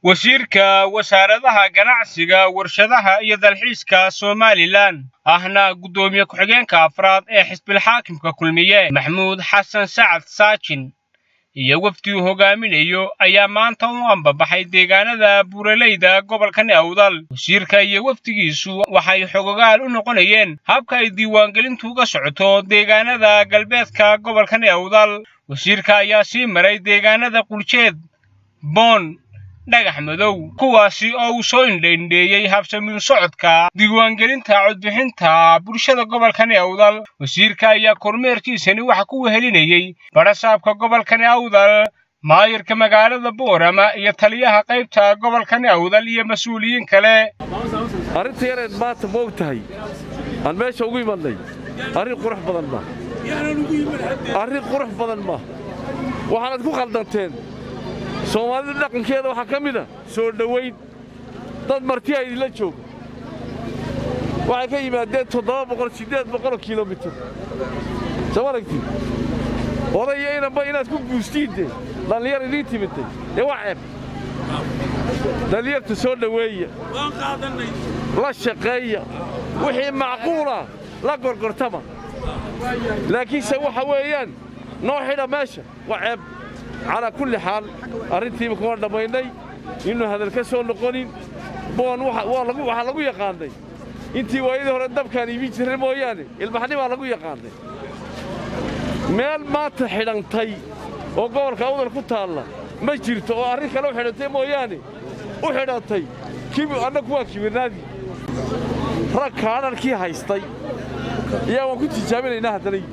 wasiirka wasaaradaha ganacsiga warshadaha iyo dalxiiska somalilan ahna guddoomiye ku-xigeenka afraad ee xisbilxaakimka kulmiye maxmuud xasan sacad saajin iyo wafdi uu hogaaminayo ayaa maanta u ambabaxay deegaanada buuraleyda gobolkan awdal wasiirka iyo wafdigiisu waxay xogogaal u noqonayeen habka ay diiwaangelintu uga socoto deegaanada galbeedka gobolkan awdal wasiirka ayaa sii maray deegaanada quljeed boon dhagax madow kuwaasi oo uu soo indhaindheeyey habsamiin socodka diiwaangelinta codbixinta bulshada gobolkani awdal wasiirka ayaa kormeerkiisani waxa ku wehelinayey badhasaabka gobolkani awdal maayirka magaalada boorama iyo taliyaha qaybta gobolkani awdal iyo mas-uuliyiin kale arrinta yareed maanta ma og tahay aan meesha ugu imadnay arrin qurux badan ma arrin qurux badan ma waxaanad ku khaldanteen soomaalida dhaqankeeda waxaa ka mid a soo dhowayn dad martiya idinla jooga waxay ka yimaadeen toddoba boqol siddeed boqoloo kilomitir soo aragtid odaya inanba inaad ku guustiinde dhallinyar idiin timidday dee waa ceeb dhallinyarta soo dhoweeya la shaqeeya wixii macquula la gorgortama laakiinse waxa weeyaan noo xidha meesha waa ceeb calaa kulli xaal arrintiiba kuma dhammaynay inuu hadal ka soo noqonin boon waxaa lagu yaqaannay intii waayadii hore dabkaan iibin jirray mooyaane ilmaxnimaa lagu yaqaannay meel maanta xidhantay oo gobolka awdal ku taalla ma jirto oo arrin kale u xidhantay mooyaane u xidhantay annagu waa kibirnaadii rag kaadharkii haystay ayaa waan ku tijaabinaynaa haddana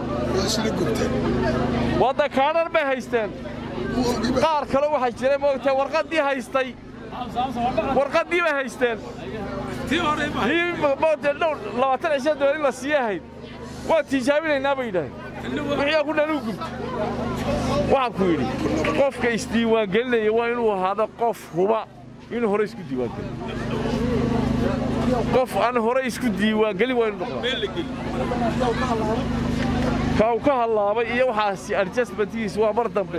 wadda kaadhar bay haysteen qaar kale waxaa jira moogtee warqaddii haystay warqaddii bay haysteen moogtee dhow labaatan cisha doon in la sii ahayd waan tijaabinaynaa bay yidhaaheen wixii ku dhan u gubta waxaan ku yidhi qofka isdiiwaangelinaya waa inuu ahaado qof huba inuu hore isku diiwaangeliyo qof aan hore isku diiwaangelin waa inuu noqdaa ka uu ka hallaabay iyo waxaasi adjustmentigiis waa mar dambe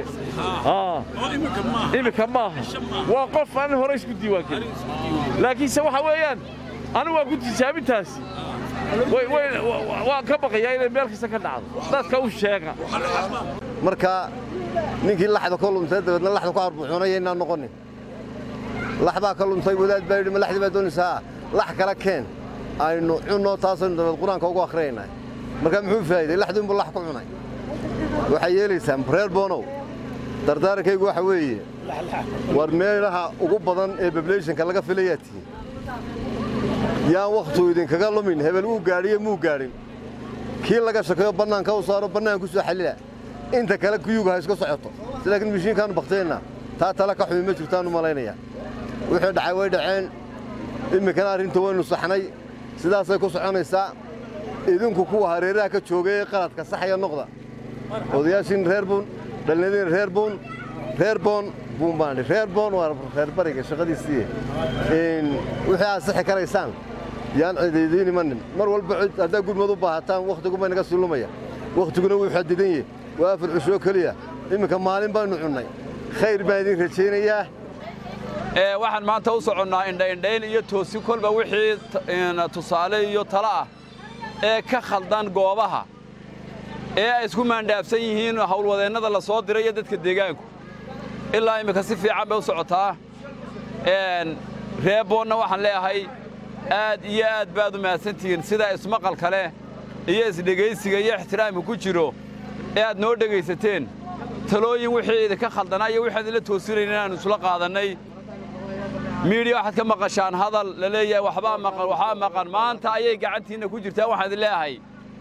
iminka maaha waa qof aan hore isku diiwaangelin laakiinse waxa weeyaan anigu waa ku tijaabintaasi waan ka baqayaa inay meel kasta ka dhacdo dadka u sheega marka ninkii laxda ka lumtay dabeedna laxda ku arbuxunaya inaan noqonin lax baa ka lumtay wadaad baa yidhi ma laxdii baa doonaysaa lax kala keen aynu cunno taasaynu dabeed qur-aanka ugu akhrinaynaa markaa muxuu faa'iday laxduunbuu lax ku cunay waxay yeelaysaa reer boonow dardaarankaygu waxa weeye war meelaha ugu badan ee bableyshanka laga filayaa tihiin yaan wakhtuu idinkaga lumin hebel wuu gaadhiyo muu gaadhin kii laga shakeeyo bannaanka u saaro bannaan ku soo xallila inta kale kuyuga ha iska socoto si laakiin mishiinkaannu bakteenna taa tala ka xumi ma jirtaannu malaynayaa wixii dhacay way dhaceen iminkana arrinta waynu saxnay sidaasay ku soconaysaa idinku kuwa hareeraha ka joogay ee qaladka saxaya noqda odayaashiin reer buun dhallinyadiin reer buun reer boon buun baan idhi reer boon waa reer bariga shaqadiisii wixii aad saxi karaysaan yaan cidiidiin imanin mar walba haddaa gurmad u baahataan wakhtiguma inaga sii lumaya wakhtiguna wuu xadidan yahe waa afar cushoo keliya iminka maalin baynu cunnay khayr baan idin rajaynayaa waxaan maanta u soconnaa indhaindhayn iyo toosi kolba wixii tusaale iyo talo ah ee ka khaldan goobaha ee ay isku maandhaafsan yihiin hawlwadeennada la soo diray iyo dadka deegaanku ilaa iminka si fiican bay u socotaa reeboonna waxaan leeyahay aad iyo aad baad u mahadsantihiin sida ismaqalka leh iyo isdhegaysiga iyo ixtiraamka ku jiro ee aad noo dhegaysateen talooyin wixii idinka khaldanaa iyo wixii idinla toosinayn inaannu isula qaadannay miidhiya waxaad ka maqashaan hadal la leeyahay waxbaa maqan waxbaa maqan maanta ayay gacantiinna ku jirtaa waxaan idin leeyahay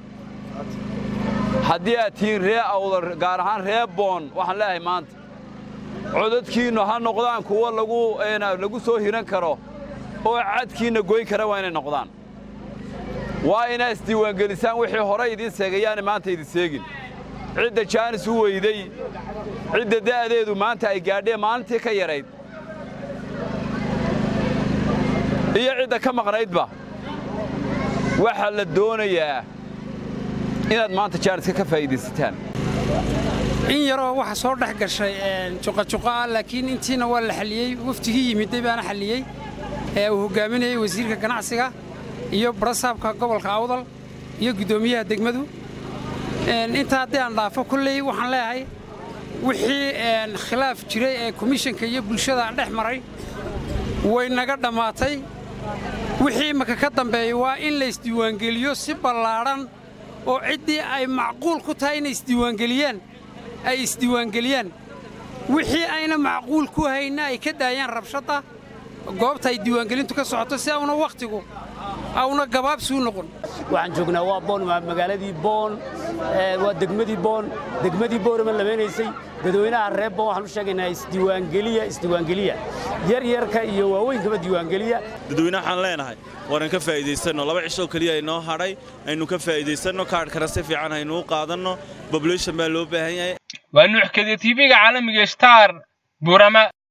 haddii aad tihiin ree awdar gaar ahaan ree boon waxaan leeyahay maanta codadkiinnu ha noqdaan kuwo lagu soo hiran karo oo cadkiinna goyn kara waa inay noqdaan waa inaa isdiiwaangelisaan wixii hore idiin seegayaana maanta idin seegin cidda jaanis u weyday cidda da'deedu maanta ay gaadheen maalintii ka yarayd iyo cidda ka maqnaydba waxaa la doonayaa inaad maanta jaaniska ka faa'iidaysataan in yaroo waxa soo dhex gashay juqajuqa ah laakiin intiina waa la xalliyey waftigii yimiday baana xalliyey ee uu hogaaminayey wasiirka ganacsiga iyo barasaabka gobolka awdal iyo guddoomiyaha degmadu intaa haddii aan dhaafo kolley waxaan leeyahay wixii khilaaf jiray ee komishanka iyo bulshada dhex maray way naga dhammaatay wixii imaka ka dambeeya waa in la isdiiwaangeliyo si ballaadhan oo ciddii ay macquul ku tahay inay isdiiwaangeliyaan ay isdiiwaangeliyaan wixii ayna macquul ku hayna ay ka daayaan rabshadda goobta ay diiwaangelintu ka socoto si auna wakhtigu auna gabaabsuu noqon waxaan joognaa waa boon waa magaaladii boon waa degmadii boon degmadii boorama lamaynaysay dadweynaha reer boon waxaan u sheegaynaa isdiiwaangeliya isdiiwaangeliya yaryarka iyo waaweynkaba diiwaangeliya dadweynaha waxaan leenahay waanan ka faa'iidaysanno laba cishoo keliya inoo hadhay aynu ka faa'iidaysanno kaadhkana si fiican haynu u qaadanno bobulation baa loo baahan yahay waa nuuxkada tv-ga caalamiga star burama